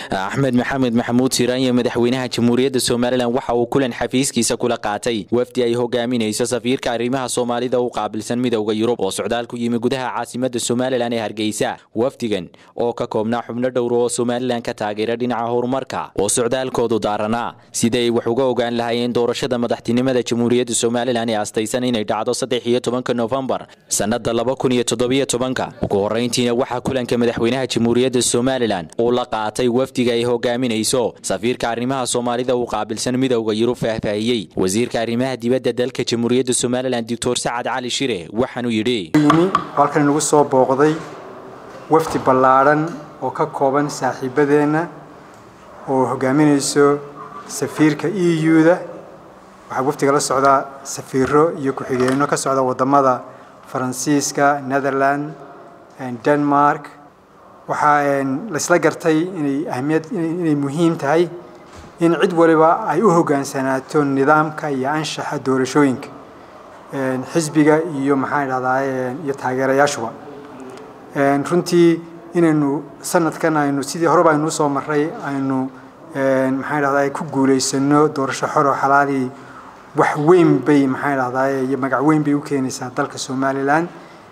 axmed maxamed maxamuud siiraan iyo madaxweynaha jamhuuriyadda somalilan waxa uu kulan xafiiskiisa kula qaatay wafdi ay hogaaminayso safiirka arrimaha soomaalida u qaabilsan midowda yurub oo socdaal ku yimi gudaha caasimada somalilan ee hargeysa wafdigan oo ka koobnaa xubno dhowr oo somalilan ka taageera dhinaca horumarka oo socdaalkoodu daaranaa siday wax uga ogaan lahaayeen doorashada madaxtinimada jamhuuriyadda somalilan ee astaysan inay dhacdo saddex iyo tobanka nofembar sannada laba kun iyo toddobiyo tobanka ugu horreyntiina waxaa kulanka madaxweynaha jamhuuriyadda somalilan uu la qaatay wafdiga ay hogaaminayso safiirka arrimaha soomaalida uu qaabilsan midowda yurub faahfaahiyey wasiirka arrimaha dibadda dalka jamhuuriyadda somalilan doctor sacad cali shire waxaanuu yidhi yimi halkan nagu soo booqday wafdi ballaadhan oo ka kooban saaxiibadeenna oo hogaaminayso safiirka e u-da waxaa wafdiga la socdaa safiiro iyo ku-xigeenno ka socda wadamada faransiiska netherland denmark waxaa laysla gartay inay ahmiyad inay muhiim tahay in cid waliba ay u hoggaansanaato nidaamka iyo anshaxa doorashooyinka xisbiga iyo maxaan idhahdaa iyo taageerayaashuba runtii inaynu sanadkan aynu sidii horeba aynu usoo maray aynu maxaan idhahdaa ku guulaysano doorasho xoro xalaali wax weyn bay maxaan idhahdaa iyo magac weyn bay u keenaysaa dalka somalilan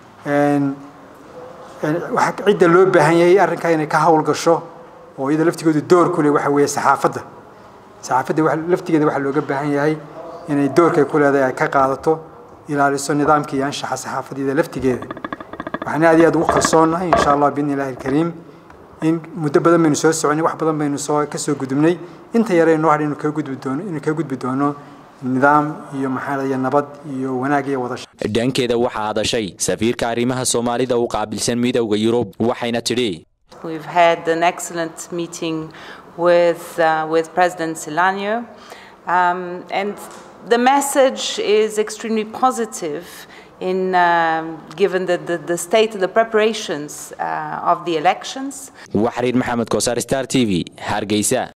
cidda loo baahan yahay arrinkaa inay ka hawl gasho oo iyada laftigoodu door ku leh waxa weeye saxaafadda saxaafadda laftigeeda waxaa looga baahan yahay inay doorkay ku leedahay ay ka qaadato ilaaliso nidaamka iyo anshaxa saxaafadeeda laftigeeda waxaan aad iyo aad ugu kalsoonnahay insha allah biidni illahi alkariim in muddo badan baynu soo soconay wax badan baynu soo ka soo gudubnay inta yare noo hadhay inuu kaga gudbi doono inuu kaga gudbi doono nidaam iyo maxaa iyo nabad iyo wanaag iyo wada dhankeeda waxaa hadashay safiirka arrimaha soomaalida u qaabilsan midowda yurub waxayna tidhi We've had an excellent meeting with, uh, with President Silanyo, um, and the message is extremely positive in um, given the, the, the state of the preparations uh, of the elections. waxariir maxamed kosaar star t v hargeysa